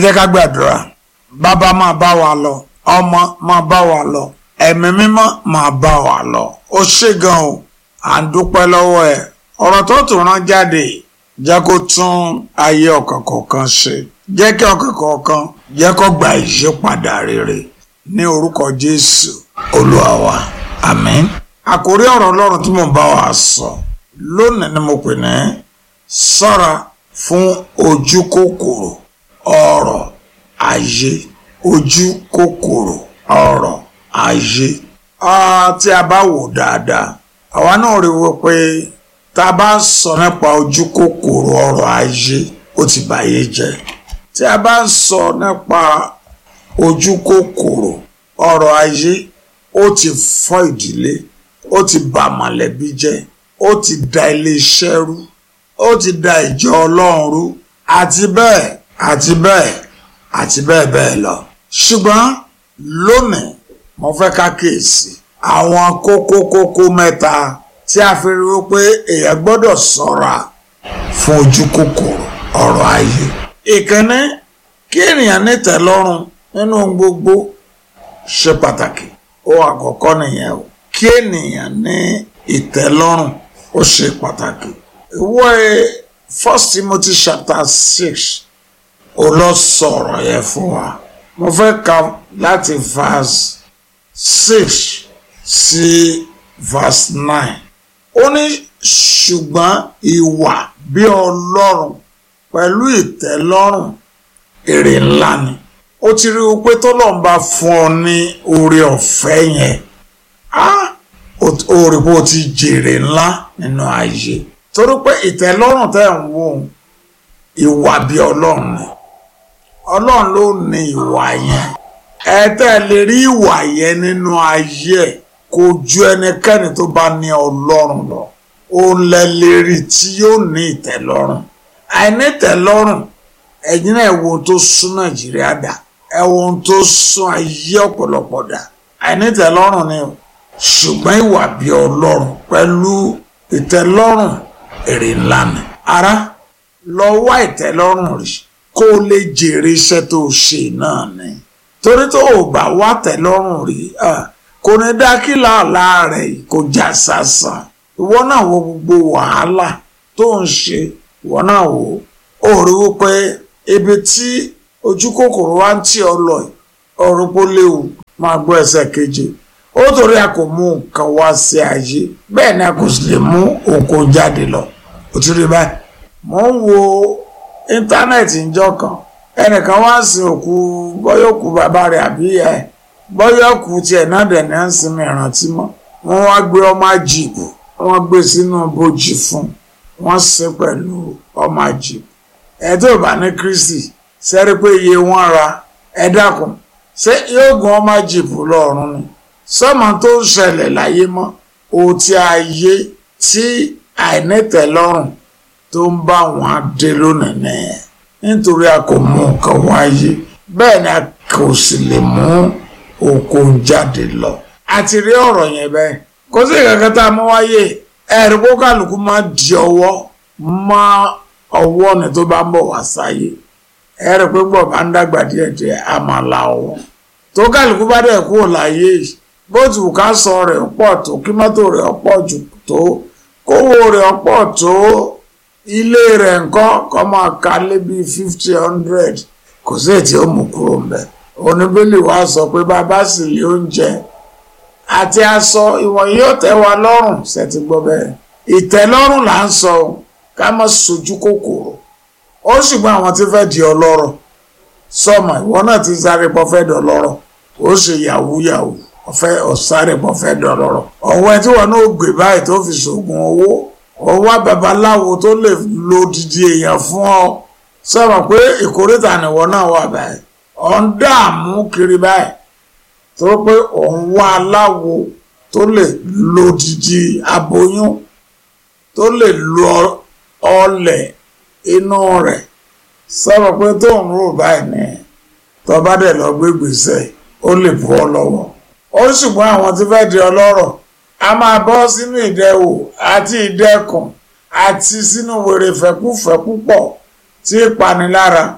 jẹ́ ká gbàdúrà bàbá máa bá wa lọ ọmọ máa bá wa lọ ẹ̀mí mímọ́ máa bá wa lọ ó ṣe gan o à ń dúpẹ́ lọ́wọ́ ẹ̀ ọ̀rọ̀ tó tún rán jáde jẹ́ kó tún ayé ọkàn kọ̀ọ̀kan ṣe jẹ́ kí ọkàn kọ̀ọ̀kan jẹ́ kó gba ìyípadà rere ní orúkọ Jésù Olúwa wa àmín. àkórí ọ̀rọ̀ Ọlọ́run tí mo bá wa sọ lónìí ni mo pè ní ṣọ́ra fún ojú kòkòrò ọ̀rọ̀ ayé ojú kòkòrò ọ̀rọ̀ ayé. tí a bá wò dáadáa àwa náà rí i pé tá a bá sọ nípa ojú kòkòrò ọ̀rọ̀ ayé ó ti bàyé jẹ́ tí a bá sọ nípa ojú kòkòrò ọ̀rọ̀ ayé ó ti fọ́ ìdílé ó ti bà mọ̀lẹ́bí jẹ́ ó ti da iléeṣẹ́ rú ó ti da ìjọ Ọlọ́run rú àti bẹ́ẹ̀ àti bẹ́ẹ̀ àti bẹ́ẹ̀ bẹ́ẹ̀ lọ. ṣùgbọ́n lónìí mo fẹ́ ká kíyèsí àwọn kókó kókó mẹ́ta tí a fi rí pé èèyàn gbọ́dọ̀ ṣọ́ra fún ojú kòkòrò ọ̀rọ̀ ayé. ìkíní kí ènìyàn nítẹ̀lọ́rùn nínú gbogbo ṣe pàtàkì ó àkọ́kọ́ nìyẹn o kí ènìyàn ní ìtẹ́lọ́rùn ó ṣe pàtàkì. ìwé First Timothy chapter six ó lọ sọ̀rọ̀ yẹn fún wa mo fẹ́ ka láti verse six sí verse nine ó ní ṣùgbọ́n ìwà bí ọlọ́run pẹ̀lú ìtẹ́lọ́rùn èrè ńlá ni ó ti rí i pé tọ́lọ́run bá fún ọ ní oore ọ̀fẹ́ yẹn ó rí i pé ó ti jèrè ńlá nínú ayé torí pé ìtẹ́lọ́rùn tẹ́ ń wò ìwà bí ọlọ́run ni ọlọ́run ló ní ìwà yẹn ẹ tẹ́ lè rí ìwà yẹn nínú ayé ẹ̀ kò ju ẹnikẹ́ni tó bá ní ọlọ́run lọ òun lẹ lè rí tí yóò ní ìtẹ́lọ́rùn àìní ìtẹ́lọ́rùn ẹ̀yin náà wo tó sún nàìjíríà dà ẹ wo tó sún ayé ọ̀pọ̀lọpọ̀ dà àìní ìtẹ́lọ́rùn ni ṣùgbọ́n ìwà bí ọlọ́run pẹ̀lú ìtẹ́lọ́rùn èrè ńlá ni ara lọ wá ìtẹ́lọ́rùn rí kó o lè jèrè iṣẹ́ tó o ṣe náà ni torí tó o bá wá tẹ́lọ́rùn rí kò ní dá kí làálà rẹ̀ kò já sásán ìwọ náà wo gbogbo wàhálà tó ń ṣe ìwọ náà wò ó rí wípé ibi tí ojú kòkòrò wá ń tì ọ lọ ọ̀rọ̀ pọ̀ léwu máa gbọ́ ẹsẹ̀ keje ó torí a kò mú nǹkan wá sí ayé bẹ́ẹ̀ ni a kò sì lè mú òkò jáde lọ ó ti rí báyìí mo ń wo íńtánẹ́ẹ̀tì ńjọ́ kan ẹnìkan wá sin òkú bọ́yọ̀ òkú bàbá rẹ̀ àbí ẹ̀ bọ́yọ̀ òkú tiẹ̀ náà dẹ̀ ní à ń sinmi ìrántí mọ́ wọ́n wá gbé ọmọ àjìbù wọ́n gbé sínú bojì fún wọ́n sin pẹ̀lú ọmọ àjìbù ẹ̀ tó bá ní Kristi sẹ́rí pé iye wọn ra ẹ dákun ṣé yóò gun ọmọ àjìbù lọ́rùn ni sọ́mọ tó ń ṣẹlẹ̀ láyé mọ́ òtí ayé tí àìnítẹ̀lọ́rùn tó ń bá wọn dé lónìí nìyẹn nítorí a kò mú nǹkan wáyé bẹ́ẹ̀ ni a kò sì lè mú oko jáde lọ. a ti rí ọ̀rọ̀ yẹn bẹ́ẹ̀ kó sì kankan tá a mú wáyé ẹ̀rí kó kálukú máa di ọwọ́ mọ́ ọwọ́ ni tó bá ń bọ̀ wá sáyé ẹ̀rí pé gbọ̀ bá ń dàgbà díẹ̀díẹ̀ a máa la ọwọ́ tó kálukú bá dẹ̀ kúrò láyé yìí bó ti wù ká sọ rẹ̀ pọ̀ tó kí mọ́tò rẹ̀ pọ̀ jù tó kówó rẹ̀ pọ̀ tó ilé rẹ̀ nǹkan kọ́ máa ka lé bíi fifty hundred kò sí ètí ó mú kúrò ń bẹ̀. oníbélì wa sọ pé bàbá sì lé oúnjẹ àti aṣọ ìwọ̀n yóò tẹ́ wa lọ́rùn ṣètì gbọ́ bẹ́ẹ̀. ìtẹ́lọ́rùn là ń sọ ká má sojú kòkòrò ó ṣùgbọ́n àwọn tí fẹ́ di ọlọ́rọ̀ sọmọ ìwọ náà ti sáré pọ̀ fẹ́ dọ̀ lọ́rọ̀ ó ṣe yahoo yahoo ọ̀fẹ́ ọ̀sáré pọ̀ fẹ́ dọ̀ lọ́rọ̀ ọ̀wọ́ ẹ tí wọn náà gbé báyìí tó fi ṣoògùn owó ọwọ́ babaláwo tó lè lo didi èèyàn fún ọ sọ̀rọ̀ pé ìkórìtà nìwọ náà wà báyìí ọ̀ ń dààmú kiri báyìí tó pé òun wá aláwo tó lè lo didi aboyún tó lè lo ọlẹ̀ inú rẹ̀ sọ̀rọ̀ pé tó ń rò báyìí ni tó bá dẹ̀ lọ gbé gbèsè ó lè bọ́ ọ lọ́wọ́ ó ṣùgbọ́n àwọn tí fẹ́ di ọlọ́rọ̀ a máa bọ́ sínú ìdẹwò àti ìdẹkùn àti sínú wèrè fẹ́kúfẹ́ púpọ̀ tí ìpanilára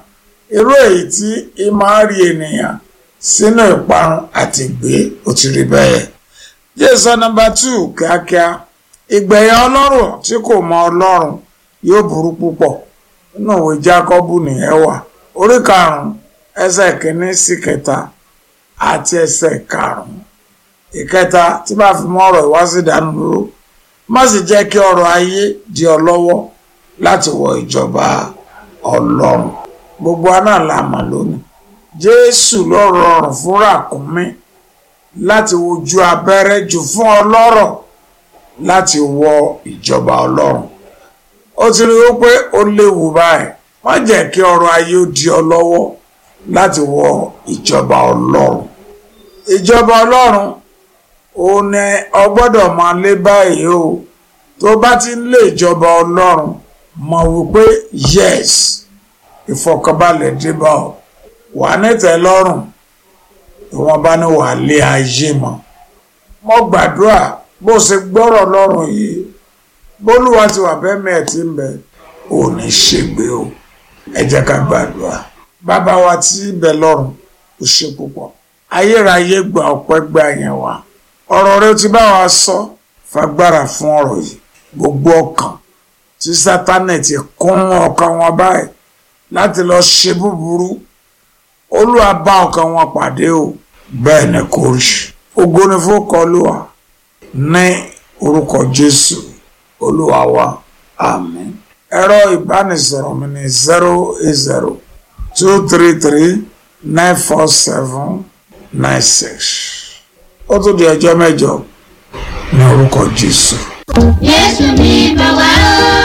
irú èyí tí í máa rí ènìyàn sínú ìparun àti ìgbé ó ti rí bẹ́ẹ̀. jésù nọ́mbà two kíákíá ìgbẹ̀yìn ọlọ́run tí kò mọ ọlọ́run yóò burú púpọ̀ nínú ìwé jákọ́bù nìyẹn wà orí karùn-ún ẹsẹ̀ kìíní sí kẹta àti ẹsẹ̀ karùn-ún ìkẹta tí bá fi mọ́ ọ̀rọ̀ ìwásí ìdánudúró má sì jẹ́ kí ọrọ̀ ayé di ọ lọ́wọ́ láti wọ ìjọba ọlọ́run gbogbo aná la mọ̀ lónìí jésù ló rọrùn fún ràkúnmí láti wojú abẹ́rẹ́ jù fún ọlọ́rọ̀ láti wọ ìjọba ọlọ́run ó ti rí i pé ó léwu báyìí má jẹ́ kí ọrọ̀ ayé ó di ọ lọ́wọ́ láti wọ ìjọba ọlọ́run ìjọba ọlọ́run ó ní ọ gbọ́dọ̀ máa lé báyìí o tó bá ti ń lé ìjọba ọlọ́run mọ̀ wípé yes ìfọ̀kànbalẹ̀ débà ọ wà nítẹ́lọ́rùn ìwọ̀n bá ní wà lé ayé mọ́ mo gbàdúrà bó ṣe gbọ́rọ̀ lọ́rùn yìí bólúwa ti wà bẹ́ẹ̀ mẹ́ẹ̀ tí ń bẹ ò ní ṣègbè o ẹ jẹ́ ká gbàdúrà bàbá wa tí ń bẹ lọ́run ó ṣe púpọ̀ ayérayé gba ọpẹ́ gbà yẹn wá ọ̀rọ̀ rẹ ti bá wa sọ fagbára fún ọ̀rọ̀ yìí gbogbo ọkàn tí sátánì ti kún ọkàn wọn báyìí láti lọ ṣe búburú olúwa bá ọkàn wọn pàdé o bẹ́ẹ̀ ni kò rí ògo ni fún kọlùwà ní orúkọ jésù olúwa wa àmín ẹ̀rọ ìbánisọ̀rọ̀ mi ní zero eight zero two three three nine four seven nine six ó tún di ọjọ́ mẹ́jọ ní orúkọ jésù. Jésù mi bọ̀ wá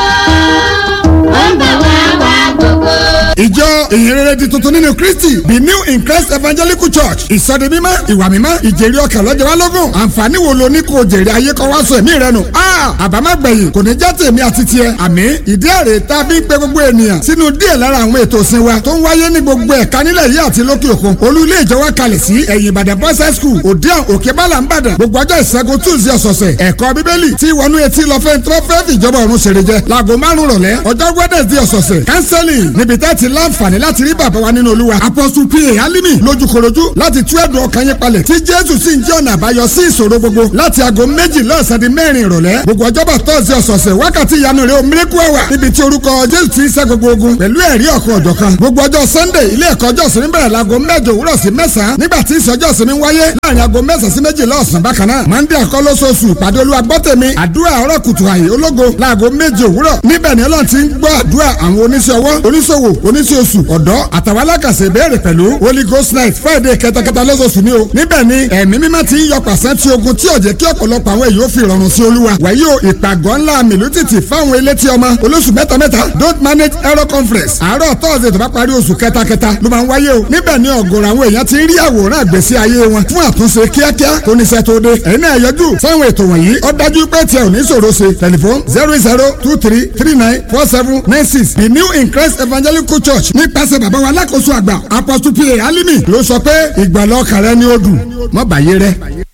o, ó ń bọ̀ wá wá gbogbo. ìjọ ìhìnrere di tuntun nínú kristi the new in christ evangelical church ìsọdi mímọ́ ìwà mímọ́ ìjèrè ọkàn lọ́jọ́ wa lógún àǹfààní wo lo ní kò jèrè ayé kọ́ wá sọ ẹ̀mí rẹ nù. àbámágbẹ̀yìn kò ní já tèmi àti tiẹ̀ àmì ìdí èrè tá a fi ń pe gbogbo ènìyàn sínú díẹ̀ lára àwọn ètò ìsìn wa tó ń wáyé ní gbogbo ẹ̀ka nílẹ̀ yìí àti lókè òkun olú ilé ìjọ wa kalẹ̀ sí ẹ̀yìn ìbàdàn boys high school òdiàn òkè bálà ń bàdàn gbogbo ọjọ́ ìṣẹ́gun tuesday ọ̀sọ̀ọ̀sẹ̀ ẹ̀kọ́ bíbélì tí wọnú etí lọ fẹ́ tó fẹ́ fìjọba ọ̀run ṣèrè jẹ láago márùn rọ̀lẹ́ ọjọ́ wednesday ọ̀sọ̀ọ̀sẹ̀ counseling níbi tẹ́ ti láǹfààní láti rí bàbá wa nínú olúwa apostle pa alimi lójúkorojú láti tú ẹ̀dùn ọkàn yín palẹ̀ tí jésù sì ń jẹ́ ọ̀nà àbáyọ sí ìṣòro gbogbo láti aago méjì lọ́sàn-án di mẹ́rin ìrọ̀lẹ́ gbogbo ọjọ́bọ̀ tọ́sí ọ̀sọ̀ọ̀sẹ̀ wákàtí ìyanu rẹ̀ omiriku ẹ̀wà níbi tí orúkọ jésù ti ń ṣẹ́ gbogbo ogun pẹ̀lú ẹ̀rí ọ̀kan ọ̀jọ̀kan gbogbo ọjọ́ sunday ilé ẹ̀kọ́ ọjọ́ ìsinmi bẹ̀rẹ̀ láago mẹ́jọ òwúrọ̀ sí mẹ́sàn-án nígbà tí ìsọjọ́ ìsinmi wáyé láàrin aago mẹ́sàn-án sí méjìlá ọ̀sán bákan náà monday àkọlọ́sọ̀ọ̀sù ìpàdé olúwa gbọ́tẹ̀mí àdúrà ọ̀rọ̀ kùtù àyè ológo láago méje òwúrọ̀ níbẹ̀ ni ọlọ́run ti ń gbọ́ àdúrà àwọn oníṣẹ́ ọwọ́ oníṣòwò oníṣẹ́ oṣù ọ̀dọ́ àtàwọn alákàṣe ìbéèrè pẹ̀lú holy ghost night friday kẹtàkẹtà lọ́sọ̀ọ̀sù ni o níbẹ̀ ni ẹ̀mí mímọ́ ti ń yọ pàṣẹ tí ogun tí ò jẹ́ kí ọ̀pọ̀lọpọ̀ àwọn èèyàn fi rọrùn sí olúwa wàyí o ìpàgọ́ ńlá mìlútìtì fáwọn elétí ọmọ olóṣù mẹ́ta mẹ́ta don't manage error conference àárọ̀ tọ́sídẹ̀ẹ́ tó bá parí oṣù kẹtàkẹta ló máa ń wáyé o níbẹ̀ ni ọ̀gọ̀rọ̀ àwọn èèyàn ti ń rí àwòrán àgbèsí ayé wọn fún àtúnṣe kíákíá tó níṣẹ́ tó dé ẹ̀yin náà yọjú sáwọn ètò wọ̀nyí ó dájú pé tiẹ̀ ò ní ṣòro ṣe tẹlifon zero zero two three three nine four seven nine six the new in christ evangelical church nípasẹ̀ bàbá wa alákòóso àgbà apostle pa alimi ló sọ pé ìgbàlọ́ kàrẹ́ ni ó dùn mọ́ bàyé rẹ.